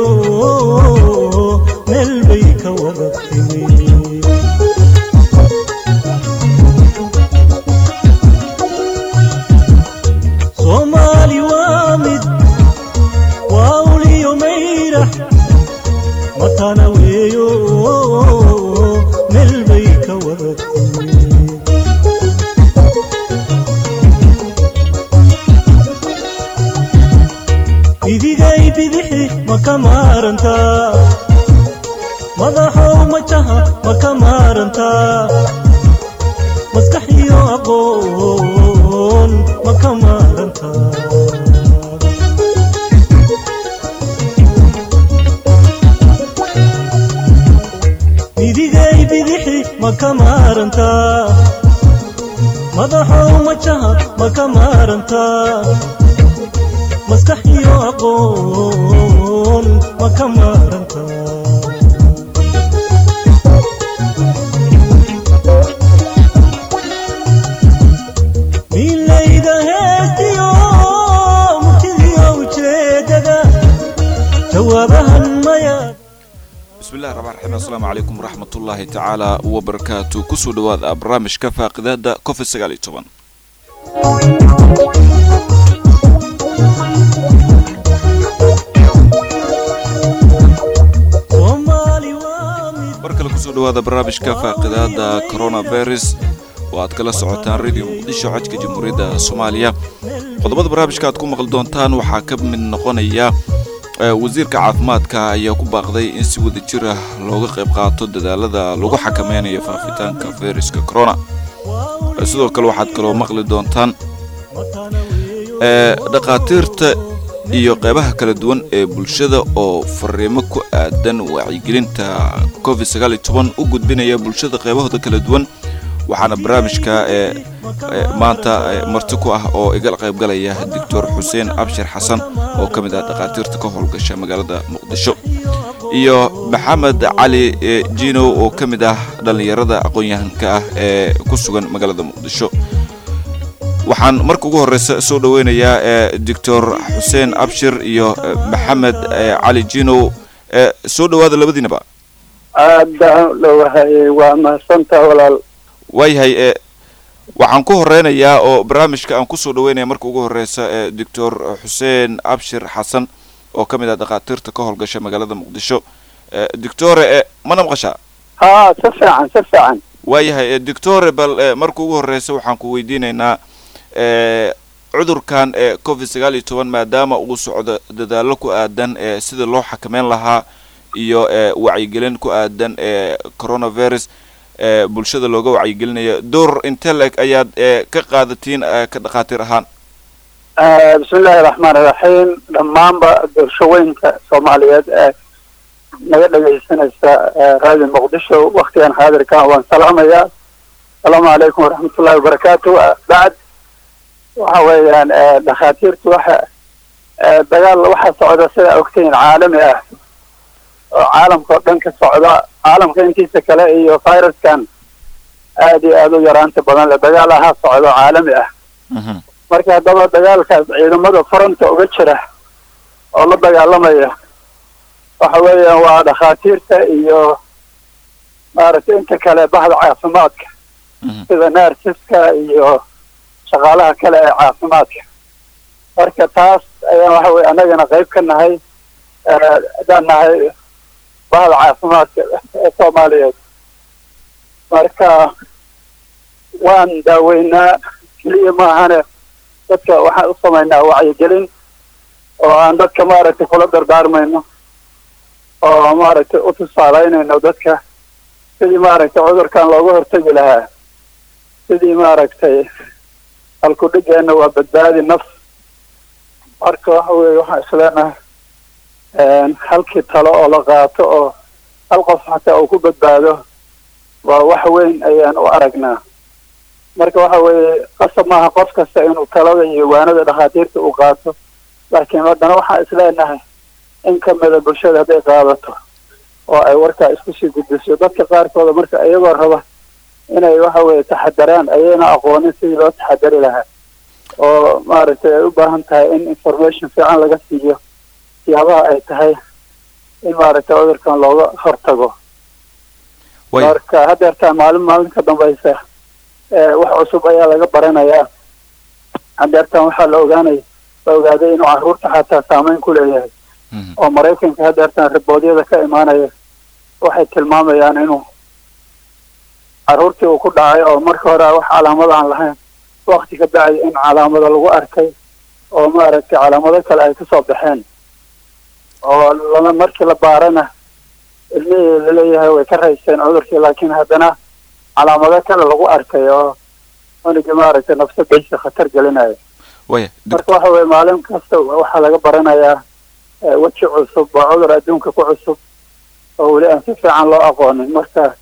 meel bay ka wada timi soomaali waa mid waa uliyo mayrax matana weeyo meel bay ka wada timi bidigay bidixi ma ka maarantaa madaxow majaha ma ka maarantaa maskax iyo aqoon ma ka maarantaa bidigay bidixi ma ka maarantaa madaxow majaha ma ka maarantaa maskax iyo aqoon ma ka maaranta milayda heestiyo murtidiyo ujeedada jawaabahan maya bismillahi raxmaan raxiim assalaamu calaykum waraxmatullaahi tacaala wabarakaatu kusoo dhawaada barnaamijka faaqidaada covid sagaal iyo toban soomaali waa mid mar kale kusoo dhawaada barnaamijka faaqidaada coronavirus oo aad kala socotaan radio muqdisho codka jamhuuriyadda soomaaliya qodobada barnaamijka aad ku maqli doontaan waxaa ka mid noqonaya eh, wasiirka caafimaadka ayaa ku baaqday in si wada jir ah looga qayb qaato dadaalada lagu xakameynayo faafitaanka fayraska corona Eh, sidoo kale waxaad kaloo maqli doontaan eh, dhakhaatiirta iyo qeybaha kala duwan ee bulshada oo fariimo ku aadan wacyigelinta covid sagaal iyo toban u gudbinaya bulshada qeybahooda kala duwan waxaana barnaamijka ee ee maanta ee marti ku ah oo iga qaybgalaya doctor xuseen abshir xasan oo ka mid ah dhakhaatiirta ka howlgasha magaalada muqdisho iyo maxamed cali ee jino oo ka mid ah dhallinyarada aqoon-yahanka ah ee ku sugan magaalada muqdisho waxaan marka ugu horeysa soo dhaweynayaa ee doctor xuseen abshir iyo eh, maxamed eh, cali jino eh, soo dhawaada labadiinaba aad baan u dhowahayay waa mahadsantaha walaal waayahay e waxaan ku horeynayaa oo barnaamijka aan kusoo dhaweynaya marka ugu horeysa ee doctor xuseen abshir xasan oo ka mid ah dhakhaatiirta ka howlgasha magaalada muqdisho Eh, doctore e mana maqashaa haa si fiican si fiican waayahay e doctore bal eh, marka ugu horeysa waxaan ku weydiinaynaa eh, cudurkan ee covid sagaal iyo toban maadaama uu socdo dadaalo ku aadan ee sida loo xakameyn lahaa iyo eh, wacyigelin ku aadan ee coronavirus ee bulshada looga wacyigelinayo door inte leg ayaad eh, ka qaadatiin eh, ka dhakhaatiir ahaan Eh, bismi illaahi raxmaan iraxiim dhammaanba bulshooyinka soomaaliyeed ee naga dhegaysanaysa eh, raadiyo muqdisho waktigan xaadirkan waan salaamayaa asalaamu calaykum waraxmatullahi wabarakaatu Eh, bacd waxa weeyaan eh, dhakhaatiirtu waxa eh, dagaal waxaa socda sida ogtihiin caalami ah oo caalamka oo dhan ka socda caalamka intiisa kale iyo viruskan aad iyo aad u yaraanta badan le dagaal ahaa socda caalami ah marka haddaba dagaalkaas ciidamada fronta uga jira oo la dagaalamaya waxa weeyaan waa dhakhaatiirta iyo maaragtay inta kale bahda caafimaadka sida narsiska iyo shaqaalaha kale ee caafimaadka marka taas ayaan waxa weye annagana qayb ka nahay eh, haddaan nahay bahda caafimaadka ee soomaaliyeed marka waan daaweynaa keliya maahane dadka waxaan u samaynaa wacyigelin oo aan dadka maaragtay kula dardaarmayno oo maaragtay u tusaaleynayno dadka sidii maaragtay cudurkan looga hortegi lahaa sidii maaragtay halkudhigeena waa badbaadi naf marka waxa weeye waxaan isleenahay halkii talo oo la qaato oo hal qof xataa uu ku badbaado waa wax weyn ayaan u aragnaa marka waxa weeye qasab maaha qof kasta inuu talada iyo waanada dhakhaatiirta uu qaato laakiin haddana waxaan isleenahay in kamida bulshada hadday qaadato oo ay warkaa isku sii gudbiso dadka qaarkooda marka iyagoo raba inay waxa weeye taxadaraan ayayna aqoonin sidii loo taxadari lahaa oo maaragtay ay u baahan tahay in information fiican laga siiyo siyaabaha ay tahay in maaragtay cudurkan looga hortago way marka hadeertaan maalin maalin ka dambaysa ee, wax cusub ayaa laga baranayaa hadeertaan waxaa la ogaanaya la ogaaday inuu caruurta xataa saameyn ku leeyahay Mhm. oo maraykanka hadeertaan riboodyada ka imaanaya waxay tilmaamayaan inuu caruurtii uu ku dhacay oo marka hore wax calaamad aan lahayn wakti ka bacdi in calaamado lagu arkay oo maaragtay calaamado kale ay kasoo baxeen oo lama markii la baarana ilmihii laleeyahay way ka raysteen cudurkii laakiin haddana calaamado kale lagu arkay oo cunugii maaragtay nafsadiisa khatar gelinaya way marka waxa weye maalin kasta waxaa laga baranayaa eh, weji cusub oo cudur adduunka ku cusub oo weli aan si fiican loo aqoonin marka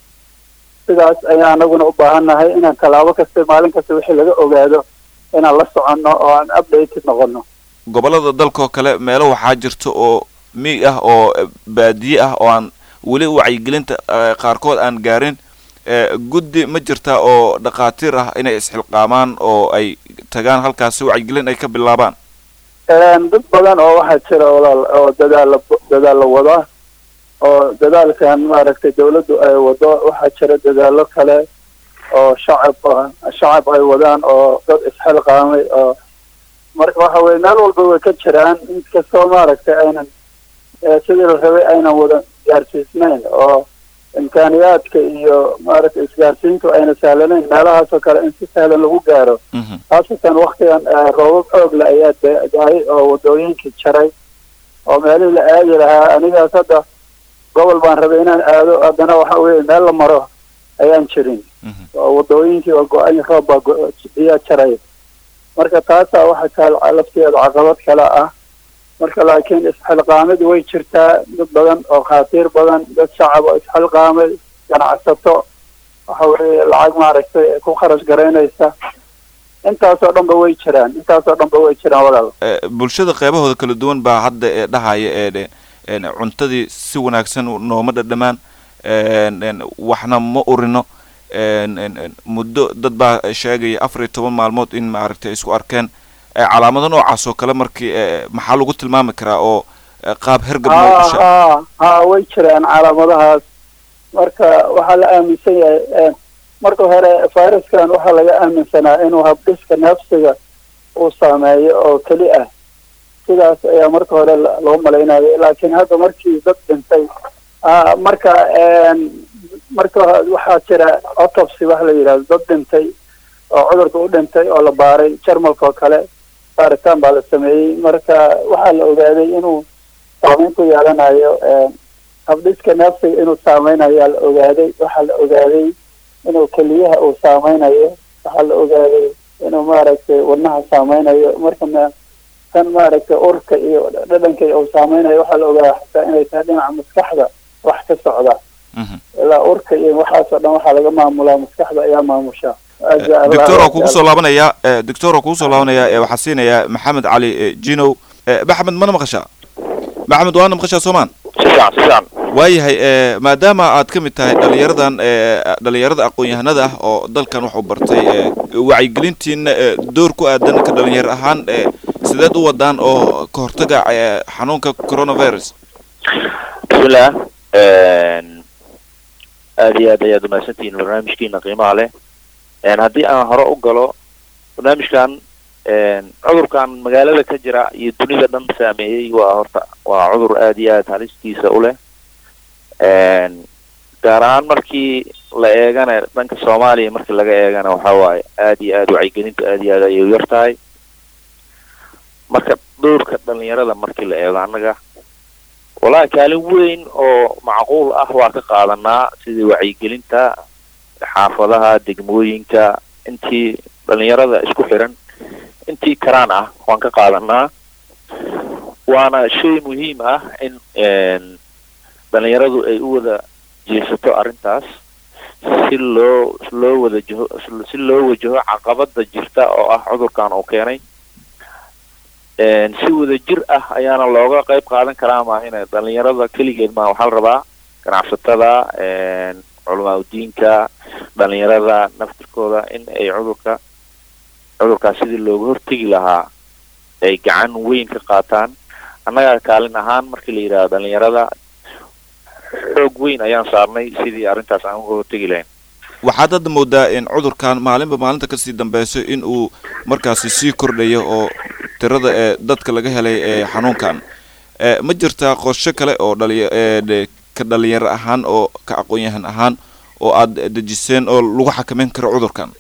sidaas ayaa anaguna u baahannahay inaan tallaabo kasta maalin kasta wixii laga ogaado inaan la soconno oo aan updated noqono gobollada dalkaoo kale meelo waxaa jirta oo miig ah oo eh, baadiye ah oo aan weli wacyigelinta eh, qaarkood aan gaarin eh, guddi ma jirtaa oo dhakhaatiir ah inay isxilqaamaan oo ay tagaan halkaasi wacyigelin ay ka bilaabaan Een, dad badan oo waxaa jira walaal oo dadaala dadaalo wada oo dadaalkan maaragtay dawladdu ay wado waxaa jira dadaalo kale oo shacab ah- shacab ay wadaan oo dad isxilqaamay oo marka waxa weye meel walba way ka jiraan inkastoo maaragtay aynan eh, sidii la rabay aynan wada gaarsiisnayn oo imkaaniyaadka iyo maaragtay isgaarsiintu ayna sahlanayn meelahaasoo kale in si sahlan lagu gaaro Mhm. khaasatan waktigan eh, roobab oogle ayaa da- dahay oo wadooyinkii jaray oo meelihii la aadi lahaa anigaas hadda gobol baan rabay inaan aado haddana waxa weye meel la maro ayaan jirin Mhm. oo wadooyinkii waa go-ay roob baa go- biyaa jaray marka taasaa waxa kale lafteeda caqabad kale ah marka laakiin isxilqaamid way jirtaa dad badan oo khaatiir badan dad shacab oo isxilqaamay ganacsato waxa weye lacag maaragtay ku kharash garaynaysa intaasoo dhanba way jiraan intaasoo dhanba way jiraan walaal Eh, bulshada qeybahooda kala duwan baa hadda ee dhahaya ee dhe- een, cuntadii si wanaagsan nooma dhadhamaan een, een, waxna ma urino een, een, een, muddo dad baa sheegaya afar iyo toban maalmood in maaragtay isku arkeen Eh, calaamado noocaas oo kale markii eh, maxaa lagu tilmaami karaa oo eh, qaab hergab loo ha dhasha ha ha way jiraan calaamadahaas marka waxaa la aaminsan yahay eh, marka hore viruskan waxaa laga aaminsanaa inuu habdhiska nafsiga uu saameeyo oo keli ah sidaas ayaa marka hore la- loo malaynayo laakiin hadda markii dad dhintay ah, marka een, marka hore waxaa jira autopsy waxa la yidhahdo dad dhintay oo cudurka u dhintay oo la baaray jarmalka oo kale baaritaan baa la sameeyey marka waxaa la ogaaday inuu saameyn ku yeelanayo een, habdhiska nafsiga inuu saameynayo ayaa la ogaaday waxaa la ogaaday inuu keliyaha uu saameynayo waxaa la ogaaday inuu maaragtay wadnaha saameynayo marka ma kan maaragtay urka iyo dhadhanka uu saameynayo waxaa la ogaaday xataa inay tahay dhinaca maskaxda wax ka socda Mhm. ilaa urka iyo waxaasoo dhan waxaa laga maamulaa maskaxda ayaa maamusha Aja Allah, doctor oo aja kugu Allah. soo laabanaya eh, doctor oo kugu soo laabanaya eh, waxaa siinaya maxamed cali eh, jinow Eh, maxamed mana maqashaa maxamed waana maqashaa soomaan si fiican si fiican waayahay eh, maadaama aad ka mid tahay dhalinyaradan eh, dhalinyarada aqoon-yahanada ah oo dalkan wax u bartay eh, wacyigelintiina eh, door ku aadan ka dhalinyaro ahaan eh, sideed u wadaan oo ka hortaga eh, xanuunka coronavirus bismillah aada iyo aad ayaad umahadsantihiin barnaamijkiina qiimaha leh Een, haddii aan hore u galo barnaamijkan een, cudurkan magaalada ka jira iyo dunida dhan saameeyey waa horta waa cudur aada iyo aad halistiisa u leh Een, gaar ahaan markii la eegana dhanka soomaaliya markii laga eegana waxa waaye aada iyo aad wacyigelintu aada iyo aad ayay u yar tahay marka dhowrka dhalinyarada markii la eego annaga walahi kaalin weyn oo macquul ah waa ka qaadanaa sidii wacyigelinta xaafadaha degmooyinka intii dhalinyarada isku xiran intii karaan ah waan ka qaadanaa waana shay muhiim ah in een, dhalinyaradu ay u wada jeesato arrintaas si loo loo wada jaho si loo wajaho caqabada jirta oo ah cudurkan uu keenay Een, si wada jir ah ayaana looga qayb qaadan karaa maahine dhalinyarada keligeed ma waxaa la rabaa ganacsatada een, culamaa udiinka dhalinyarada naftirkooda in ay cudurka cudurkaas sidii looga hortegi lahaa ay gacan weyn ka qaataan annaga kaalin ahaan markii la yidhahdo dhalinyarada xoog weyn ayaan saarnay sidii arrintaas aan uga hortegi lahayn waxaad hadda moodaa in cudurkan maalinba maalinta kasii dambeyso in uu markaasi sii kordhayo oo tirada ee dadka laga helay ee xanuunkan ee ma jirtaa qorshe kale oo dhaliya ee de- ka dhalinyaro ahaan oo ka aqoon-yahan ahaan oo aad dejiseen oo lagu xakameyn karo cudurkan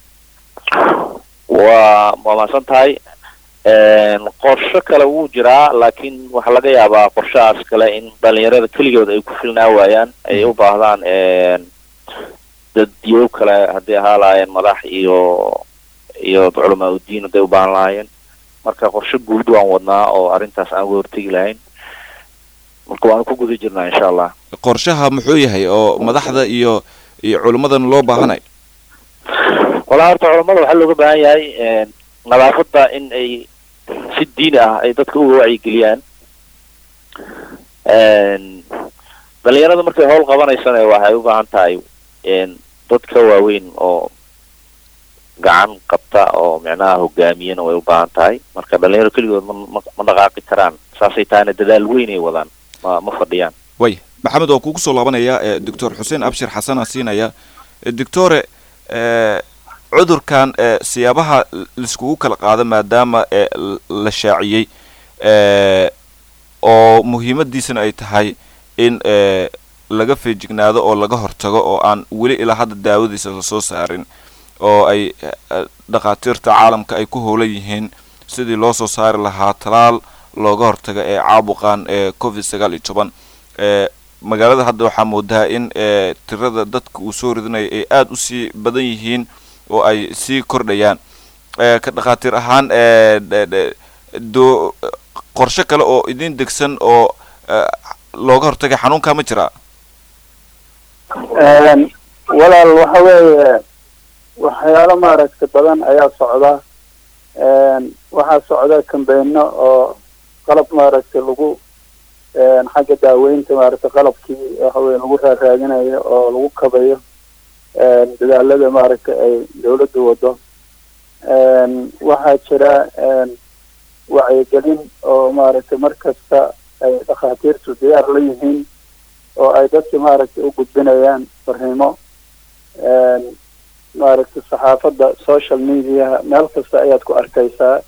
waa waa mahadsan tahay qorsho kale wuu jiraa laakiin waxaa laga yaabaa qorshahaas kale in dhalinyarada keligood ay ku filnaa waayaan ay u baahdaan dad diyow kale haddii ahaa lahaayeen madax iyo iyo culamaa udiin hadday u baahan lahaayeen marka qorshe guud waan wadnaa oo arrintaas aan uga hortegi lahayn marka waanu ku guda jirnaa insha allah qorshaha muxuu yahay oo madaxda iyo iyo culimmadan loo baahanay walaa horta culamada waxaa looga baahan yahay nadaafadda in ay si diini ah ay dadka uga wacyigeliyaan dhalinyarada markay howl qabanaysana waxay u baahan tahay dadka waaweyn oo gacan qabta oo micnaha hogaamiyana way u baahan tahay marka dhalinyaro keligood ma ma- ma dhaqaaqi karaan saasay tahayna dadaal weyn ay wadaan ma ma fadhiyaan way maxamed waa kugu soo laabanaya ee doctor xuseen abshir xasan aan siinaya E, doctore e, cudurkan e, siyaabaha laiskugu kala qaado maadaama e, l- la shaaciyey e, oo muhiimadiisana ay tahay in e, laga feejignaado oo laga hortago oo aan weli ilaa hadda daawadiisa lasoo saarin oo ay e, e, dhakhaatiirta caalamka ay ku howlan yihiin sidii loo soo saari lahaa talaal looga hortaga ee caabuqan ee covid sagaal iyo toban e, magaalada hadda waxaa moodaa in e, tirada dadka uu soo ridinayo ay aada usii badan yihiin oo ay sii kordhayaan e, ka dhakhaatiir ahaan e, de- de- doo qorshe kale oo idin degsan oo e, looga hortagay xanuunka ma jiraa walaal waxa weeye waxyaalo maaragtay badan ayaa socda waxaa socda kambeeno oo qalab maaragtay lagu xagga daaweynta maaragtay qalabkii waxa weye lagu raaraadinayo oo lagu kabayo dadaalada maaragtay ay dawladdu wado waxaa jira wacyigelin oo maaragtay mar kasta ay dhakhaatiirtu diyaar la yihiin oo ay dadka maaragtay u gudbinayaan fariimo maaragtay saxaafadda social mediaha meel kasta ayaad ku arkaysaa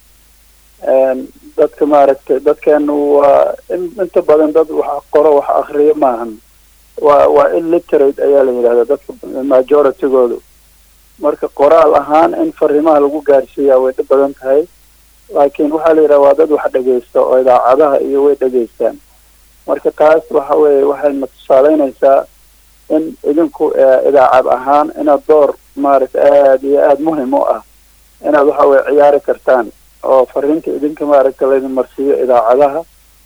dadka maaragtay dadkeenu waa in inta badan dad wax qoro wax akriyo maahan waa waa illiterate ayaa la yidhahdaa dadka majoritygoodu marka qoraal ahaan in fariimaha lagu gaarsiiyaa way dhib badan tahay laakiin waxaa la yidhaha waa dad wax dhegaysta oo idaacadaha iyo way dhegaystaan marka taas waxa weeye waxayna tusaaleynaysaa in idinku idaacad ahaan inaad door maaragtay aada iyo aada muhim u ah inaad waxa weye ciyaari kartaan oo fariinta idinka maaragtay laydin marsiiyo idaacadaha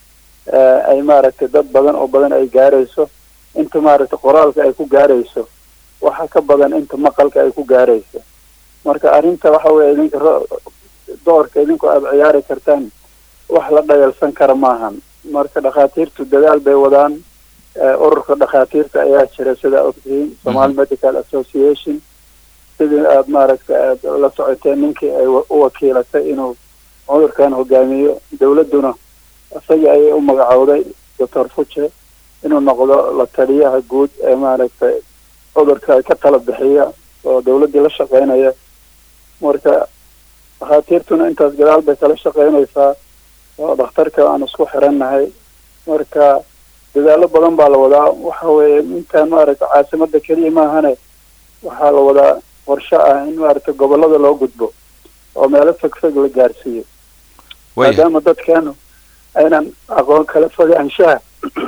ay maaragtay dad badan oo badan ay gaarayso inta maaragtay qoraalka ay ku gaarayso waxa ka badan inta maqalka ay ku gaarayso marka arrinta waxa weye idinka ro- doorka idinku aada ciyaari kartaan wax la dhayalsan kara maahan marka dhakhaatiirtu dadaal bay wadaan ururka dhakhaatiirta ayaa jira sida ogtihiin somali medical association sidii aada maaragtay aada la socoteen ninkii ay wa- u wakiilatay inuu cudurkan hogaamiyo dawladduna isagii ayay u magacowday doctor fuce inuu noqdo la taliyaha guud ee maaragtay cudurka ka tala bixiya oo dawladdii la shaqeynaya marka dhakhaatiirtuna intaas gadaal bay kala shaqeynaysaa oo dhakhtarka aan isku xirannahay marka dadaallo badan baa la wadaa waxa weeye intaan maaragtay caasimada keliya maahane waxaa la wadaa qorshe ah in maaragtay gobollada loo gudbo oo meelo fog fog la gaarsiiyo waya maadaama dadkeenu aynan aqoon kala fogaanshaha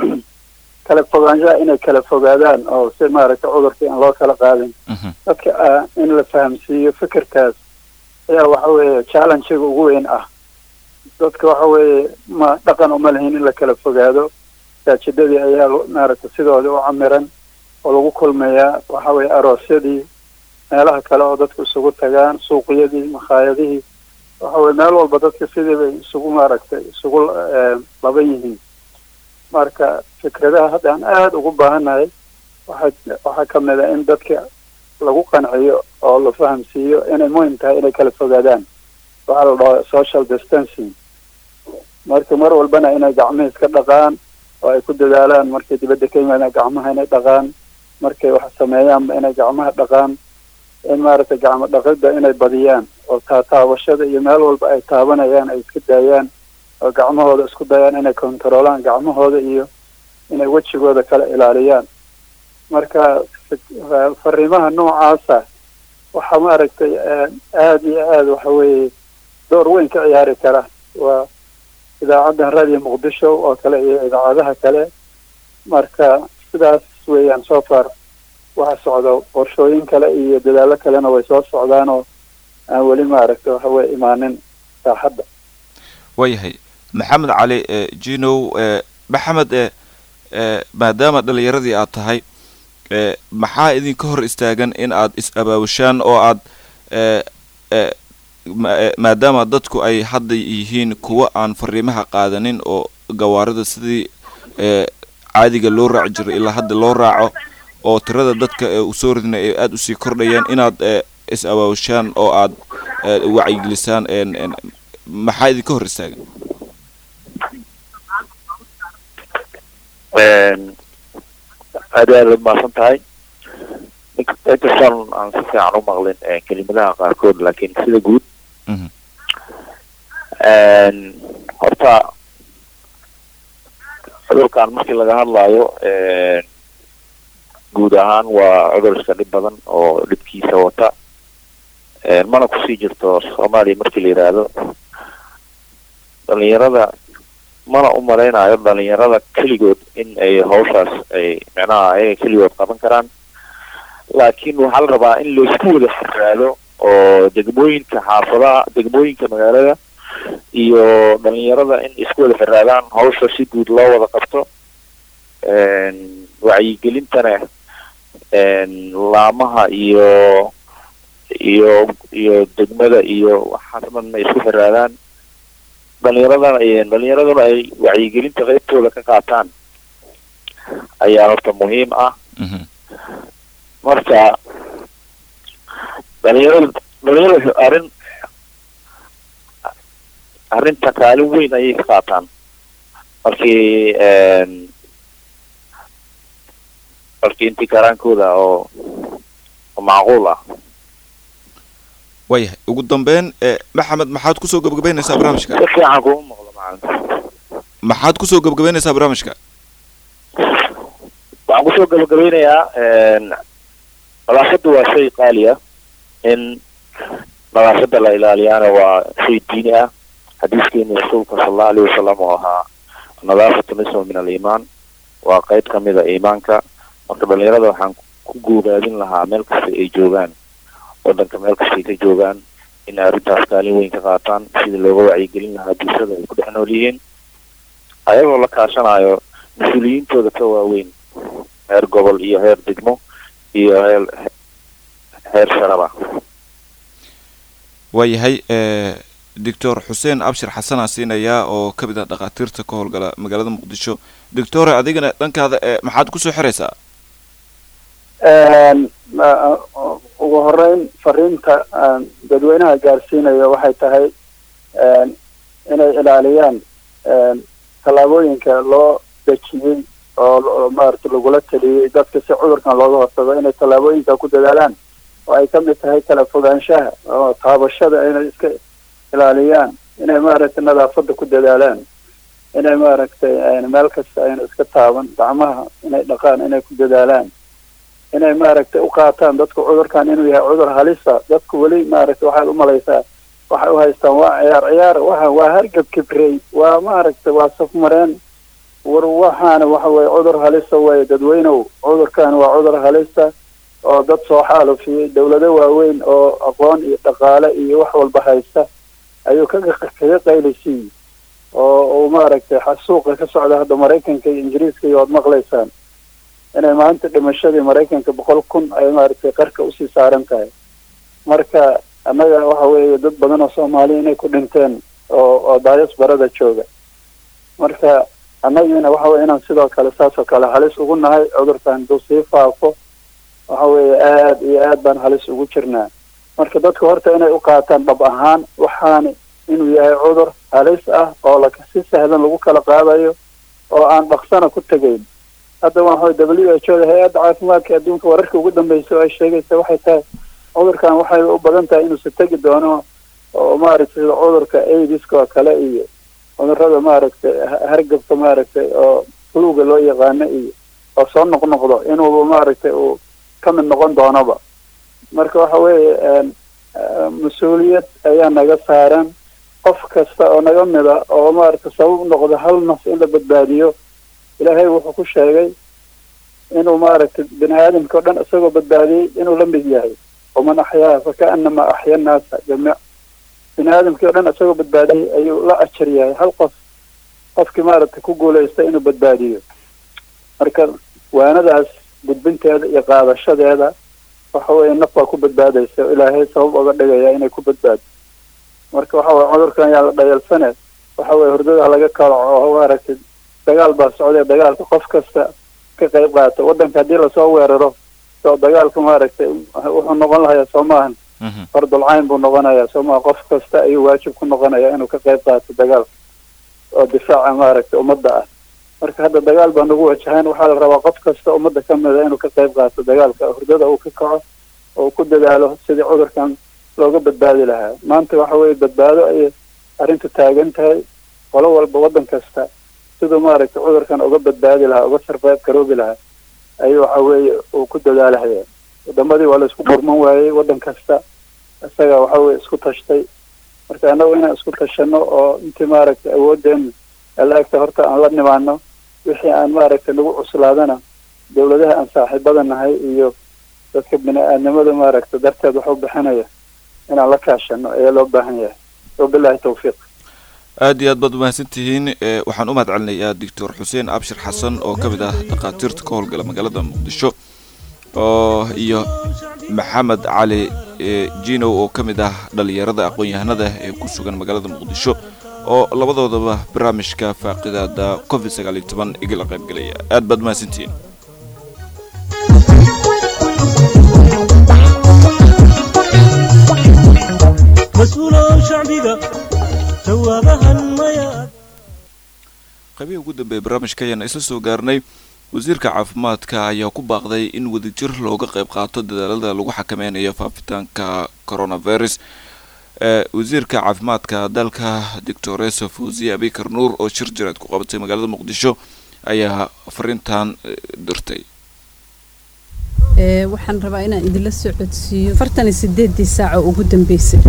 kala fogaanshaha inay kala fogaadaan oo si maaragtay cudurkii aan loo kala qaadin Mhm. dadka ah in la fahamsiiyo fikirkaas ayaa waxa weeye challenge-ga ugu weyn ah dadka waxa weeye ma dhaqan uma lahin in la kala fogaado masaajidadii ayaa lo- maaragtay sidoodii u camiran oo lagu kulmayaa waxa weeye aroosyadii meelaha kale oo dadku isugu tagaan suuqyadii makhaayadihii waxa weye meel walba dadka sidii bay isugu maaragtay isugu eh, laban yihiin marka fikradaha hadda aan aada ugu baahannahay waxaa waxaa ka mid a in dadka lagu qanciyo oo la fahamsiiyo inay muhim tahay inay kala fogaadaan waxaa la dhahaa social distancing marka mar walbana inay gacmihi iska dhaqaan oo ay ku dadaalaan markay dibadda ka yimaadaan gacmaha inay dhaqaan markay wax sameeyaanba inay gacmaha dhaqaan in maaragtay gacmo dhaqidda inay badiyaan oo taataabashada iyo meel walba ay taabanayaan ay iska daayaan oo gacmahooda isku dayaan inay kontaroolaan gacmahooda iyo inay wejigooda kala ilaaliyaan marka fariimaha noocaasa waxaa maaragtay aada iyo aada waxa weeye door weyn ka ciyaari kara waa idaacaddan radio muqdisho oo kale iyo idaacadaha kale marka sidaas weeyaan so far waxa socdo qorshooyin kale iyo dadaallo kalena way soo socdaan oo aan weli maaragtay waxa weye imaanin saaxadda waayahay maxamed cali jinow maxamed maadaama dhalinyaradii aad tahay maxaa idinka hor istaagan in aad is-abaabushaan oo aad maadaama dadku ay hadda yihiin kuwa aan fariimaha qaadanin oo gawaarida sidii caadiga loo raaci jiray ilaa hadda loo raaco oo tirada dadka usoo ridna ay aada usii kordhayaan inaad is-abaabushaan oo aad wacyigelisaan maxaa idinka hor istaagan aad aad ad mahadsan tahay inkastaan aan si fiican u maqlin kelimadaha qaarkood laakiin sida guud horta cudurkan markii laga hadlaayo guud ahaan waa cudur iska dhib badan oo dhibkiisa wata mana kusii jirto soomaaliya markii la yidhaahdo dhalinyarada mana u malaynayo dhalinyarada keligood in ay hawshaas ay micnaha ayaga keligood qaban karaan laakiin waxaa la rabaa in laisku wada xiraado oo degmooyinka xaafadaha degmooyinka magaalada iyo dhalinyarada in isku wada xiraadaan hawsha si guud loo wada qabto wacyigelintana laamaha iyo iyo iyo degmada iyo waxaas dhanna isku xiraadaan dhalinyaradana dhalinyaraduna ay wacyigelinta qaybtooda ka qaataan ayaa horta muhiim ah marka dhalinyarada dhalinyarada arrin arrinta kaalin weyn ayay ka qaataan markii markii intii karaankooda oo oo macquul ah waayahay ugu dambeyn maxamed maxaad kusoo gabagabeynaysaa barnaamijka si fiican kuma maqlo macalin maxaad kusoo gabagabeynaysaa barnaamijka waxaan kusoo gabagabeynayaa nadaafadda waa shay qaali ah in nadaafadda la ilaaliyaana waa shay diini ah xadiiskeeni rasuulka sala allahu alayhi wasalam oo ahaa nadaafatu nisma min aliimaan waa qayb kamid a iimaanka marka dhalinyarada waxaan ku guuraadin lahaa meel kasta ay joogaan wadanka meel kastay ka joogaan in arrintaas kaalin weyn ka qaataan sidii looga wacyigelin lahaa bulshada ay ku dhex nool yihiin ayagoo la kaashanayo mas-uuliyiintooda ka waaweyn heer gobol iyo heer degmo iyo heer heer sharaba waayahay doctor xuseen abshir xasanaa siinayaa oo ka mid ah dhakhaatiirta ka howlgala magaalada muqdisho doctore adigana dhankaada maxaad kusoo xiraysaa ugu horeyn fariinta dadweynaha gaarsiinayo waxay tahay inay ilaaliyaan tallaabooyinka loo dejiyey oo maarata lagula taliyey dadka si cudurkan looga hortago inay tallaabooyinka ku dadaalaan oo ay ka mid tahay kala fogaanshaha oo taabashada inay iska ilaaliyaan inay maaragtay nadaafadda ku dadaalaan inay maaragtay meel kasta ayna iska taaban gacmaha inay dhaqaan inay ku dadaalaan inay maaragtay u qaataan dadku cudurkan inuu yahay cudur halisa dadku weli maaragtay waxaad umalaysaa waxay u haystaan waa ciyaar ciyaar waxa waa hargab kibrey waa maaragtay waa safmareen war waxaana waxa weye cudur halisa weye dadweynow cudurkan waa cudur halisa oo dad soo xaalufiyey dawlado waaweyn oo aqoon iyo dhaqaale iyo wax walba haysta ayuu kaga kaga qaylisiiyey oo uu maaragtay xasuuqa ka socda hadda maraykanka iyo ingiriiska iyo waad maqlaysaan inay maanta dhimashadii maraykanka boqol kun ay maaragtay qarka usii saaran tahay marka annaga waxa weeye dad badan oo soomaaliya inay ku dhinteen oo oo daayas barada jooga marka annagiina waxa weye inaan sidoo kale saas oo kale halis ugu nahay cudurkan haduu sii faafo waxa weeye aad iyo aad baan halis ugu jirnaa marka dadka horta inay u qaataan dhab ahaan waxaani inuu yahay cudur halis ah oo la si sahlan lagu kala qaadayo oo aan dhaqsana ku tegayn hadda waa w h o da hay-adda caafimaadka adduunka wararka ugu dambeysa oo ay sheegaysa waxay tahay cudurkan waxay u badan tahay inuusa tegi doono oo maaragtay sida cudurka aidiska oo kale iyo cudurada maaragtay hargabka maaragtay oo fluga loo yaqaano iyo oo soo noqnoqdo inuuba maaragtay uu ka mid noqon doonoba marka waxa weeye mas-uuliyad ayaa naga saaran qof kasta oo naga mida oo maaragtay sabab noqdo hal naf in la badbaadiyo ilaahay wuxuu ku sheegay inuu maaragtay bini aadamka o dhan isagoo badbaadiyey inuu la mid yahay waman axyaaha fakaanama axya nnaasa jamiic bini aadamkii o dhan isagoo badbaadiyey ayuu la ajar yahay hal qof qofkii maaragtay ku guulaysta inuu badbaadiyo marka waanadaas gudbinteeda iyo qaadashadeeda waxa weeye naf baa ku badbaadaysa oo ilaahay sabab oga dhigaya inay ku badbaado marka waxa weye cudurkan yaa la dhayalsane waxa weye hurdada laga kalaco oo maaragtay dagaal baa socday dagaalka qof kasta ka qayb qaata waddanka haddii lasoo weeraro soo dagaalka maaragtay wuxuu noqon lahayaa soo maahan fardulcayn buu noqonayaa soo maha qof kasta ayuu waajib ku noqonaya inuu ka qayb qaato dagaalka oo difaaca maaragtay ummadda ah marka hadda dagaal baa nagu wajahaan waxaa la rabaa qof kasta ummadda ka mida inuu ka qayb qaato dagaalka hurdada uu ka kaco oo ku dadaalo sidii cudurkan looga badbaadi lahaa maanta waxa weeye badbaado ayay arrintu taagan tahay qolo walba waddan kasta siduu maaragtay cudurkan uga badbaadi lahaa uga sarfayb garoobi lahaa ayuu waxa weeye uu ku dadaalahaya wadamadii waa la isku gurman waayey waddan kasta isaga waxa weye isku tashtay marka annagu inaan isku tashano oo intii maaragtay awoodeena alaagta horta aan la nimaano wixii aan maaragtay nagu cuslaadana dawladaha aan saaxiibada nahay iyo dadka bini aadnimada maaragtay darteed wax u bixinaya inaan la kaashano ayaa loo baahan yahay wabilahi tawfiiq aad iyo aad baad umahadsan tihiin waxaan u mahad celinayaa doctor xuseen abshir xasan oo ka mid ah dhakhaatiirta ka howlgala magaalada muqdisho oo iyo maxamed cali jinow oo ka mid ah dhalinyarada aqoon-yahanada ee ku sugan magaalada muqdisho oo labadoodaba barnaamijka faaqidaada covid sagaal iyo toban igala qaybgelaya aad baad umahadsantihiin mas-uulow shacbiga jawaabahan maya qaybihii ugu dambeeyay barnaamijka ayaan isla soo gaarnay wasiirka caafimaadka ayaa ku baaqday in wadajir looga qayb qaato dadaalada lagu xakameynayo faafitaanka coronavirus wasiirka caafimaadka dalka doctoresa fawziye abikar nuur oo shir jiraad ku qabatay magaalada muqdisho ayaa fariintan dirtay waxaan rabaa inaan idinla soo codsiiyo afartan iyo sideedii saaco ugu dambeysay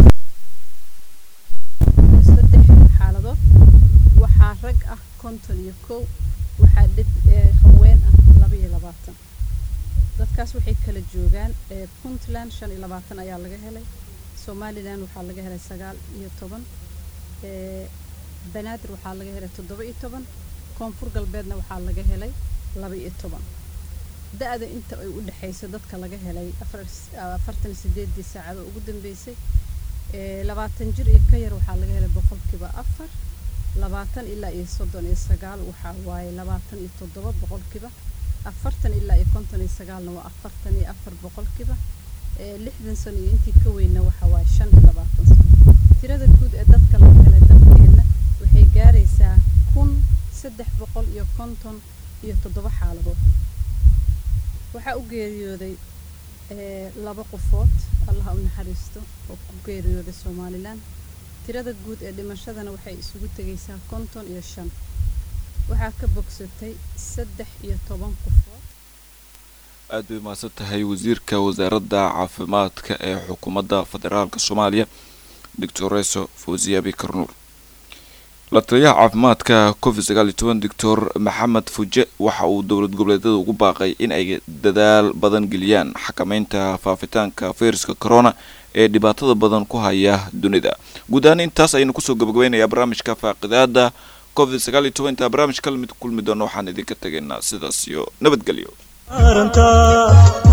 saddex xaaladood waxaa rag ah konton iyo kow waxaa dhib haween ah laba iyo labaatan dadkaas waxay kala joogaan puntland shan iyo labaatan ayaa laga helay somalilan waxaa laga helay sagaal iyo toban banaadir waxaa laga helay toddoba iyo toban koonfur galbeedna waxaa laga helay laba iyo toban da-da inta ay u dhexayso dadka laga helay afartan sideedii saacado ugu dambeysay labaatan jir iyo ka yar waxaa laga helay boqolkiiba afar labaatan ilaa iyo soddon iyo sagaal waxaa waaye labaatan iyo toddoba boqolkiiba afartan ilaa iyo konton iyo sagaalna waa afartan iyo afar boqolkiiba lixdan sano iyo intii ka weynna waxaa waaye shan iyo labaatan sano tirada guud ee dadka laga helay dalkeenna waxay gaaraysaa kun saddex boqol iyo konton iyo toddoba xaaladood waxaa u geeriyooday laba qofood allaha u naxariisto oo ku geeriyooday somalilan tirada guud ee dhimashadana waxay isugu tegaysaa konton iyo shan waxaa ka bogsatay saddex iyo toban qofood aad bay mahadsan tahay wasiirka wasaaradda caafimaadka ee xukuumadda federaalka soomaaliya doctoreso fawziya bikar nuur la taliyaha caafimaadka covid sagaal iyo toban doctor maxamed fuje waxa uu dowlad goboleedyada ugu baaqay in ay dadaal badan geliyaan xakameynta faafitaanka fayraska corona ee dhibaatada badan ku haya dunida guud ahaan intaas ayaynu kusoo gabagabeynayaa barnaamijka faaqidaada covid sagaal iyo toban intaa barnaamij kala mid kulmi doono waxaan idinka tegaynaa sidaas iyo nabadgelyo arantaa